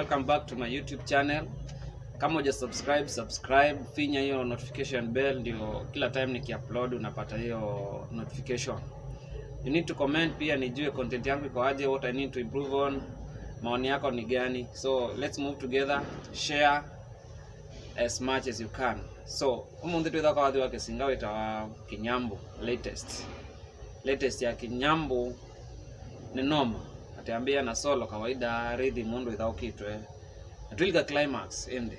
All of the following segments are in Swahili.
welcome back to my YouTube channel. Kama uja subscribe, subscribe, finya hiyo notification bell ndio kila time nikiupload unapata hiyo notification. You need to comment pia nijue content yangu iko aje, what I need to improve on, maoni yako ni gani. So let's move together, share as much as you can. So umunthi twitha kwa wathi wa kisinga witawa kinyambu latest latest ya kinyambu ni noma atambia na solo kawaida rhythm mundu ithaukitwe atwilika climax ende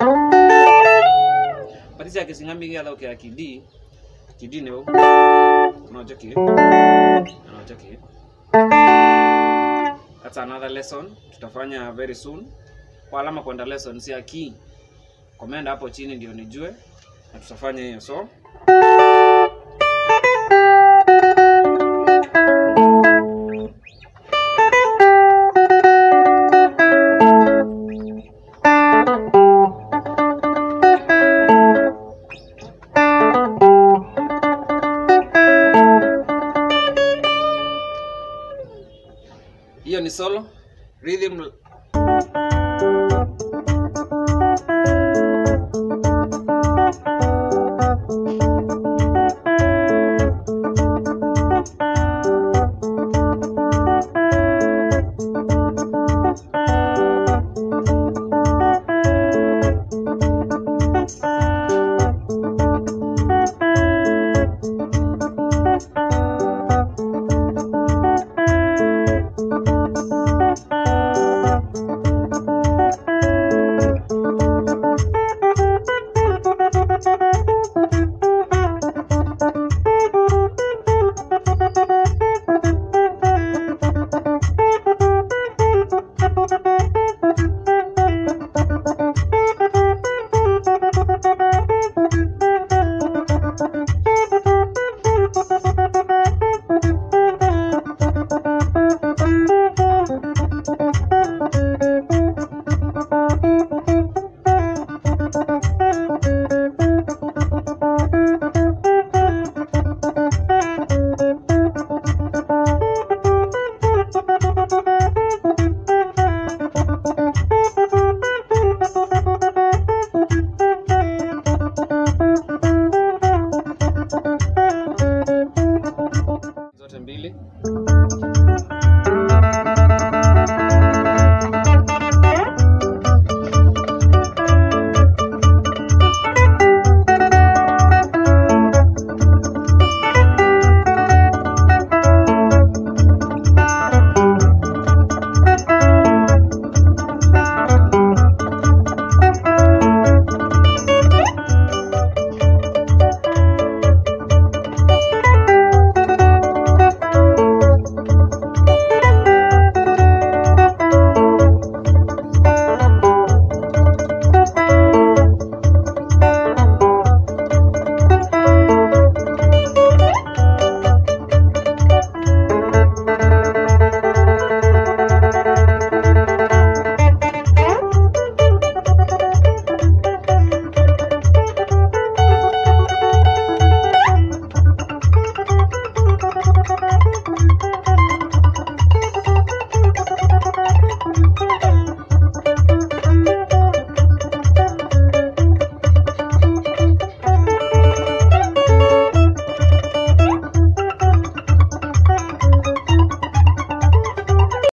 patisi ya kisinga mbigi athauke ya kidi kidi ni unaocheki unaocheki that's another lesson tutafanya very soon kwa alama kwenda lesson si ya key comment hapo chini ndio nijue na tutafanya hiyo so hiyo ni solo rhythm zote mbili